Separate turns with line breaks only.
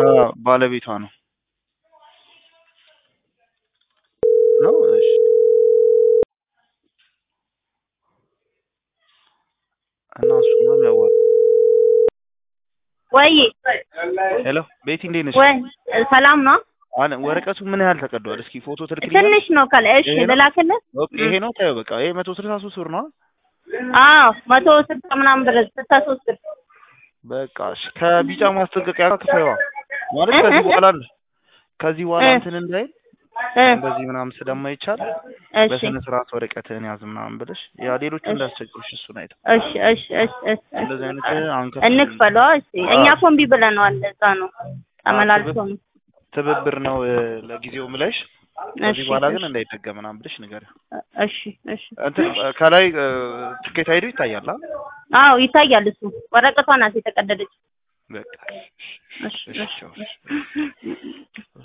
ባለቤቷ ነው ነው እሺ እና እሱ ነው የሚያዋጣው
ወይ
ሄሎ ቤቲ እንዴት ነሽ
ወይ ሰላም ነው?
አለ ወረቀቱ ምን ያህል ተቀዷል እስኪ ፎቶ ትልክልኝ
ትንሽ ነው ካለ እሺ
ይሄ ነው?
ልላክልህ?
ይሄ ነው ታየው በቃ ይሄ መቶ ስልሳ ሶስት ብር ነው
አዎ መቶ ስልሳ ምናምን ብር ስልሳ ሶስት ብር
በቃ እሺ ከቢጫ ማስጠንቀቂያ ጋር ክፈይዋ ማለት
እ?
ከዚህ
እ?
በኋላ ከዚህ በኋላ
እ?
እንትን እንዳይል
እ
እንደዚህ ምናምን ስለማይቻል
እሺ
በስነ ስርዓት ወረቀትህን ያዝ ምናምን ብለሽ ያ ሌሎቹ
እሺ።
እንዳስቸግሩሽ እሱን አይተው
እሺ እሺ እሺ እሺ
እንደዚህ አይነት አንከፍ
እንክፈለው። እሺ እኛ እኮ እምቢ ብለነዋል። እዛ ነው ተመላልሶ ነው።
ትብብር ነው እ፣ ለጊዜው ምለሽ ከዚህ
እሺ
በኋላ ግን
እሺ
እንዳይደገም ምናምን ብለሽ ንገሪው።
እሺ እሺ
እንትን እ፣ ከላይ እ፣ ትኬት አይዱ ይታያል አ
አዎ ይታያል። እሱ ወረቀቷ ናት የተቀደደች።
በቃ
እሺ
እሺ
እሺ
ቻው።
እሺ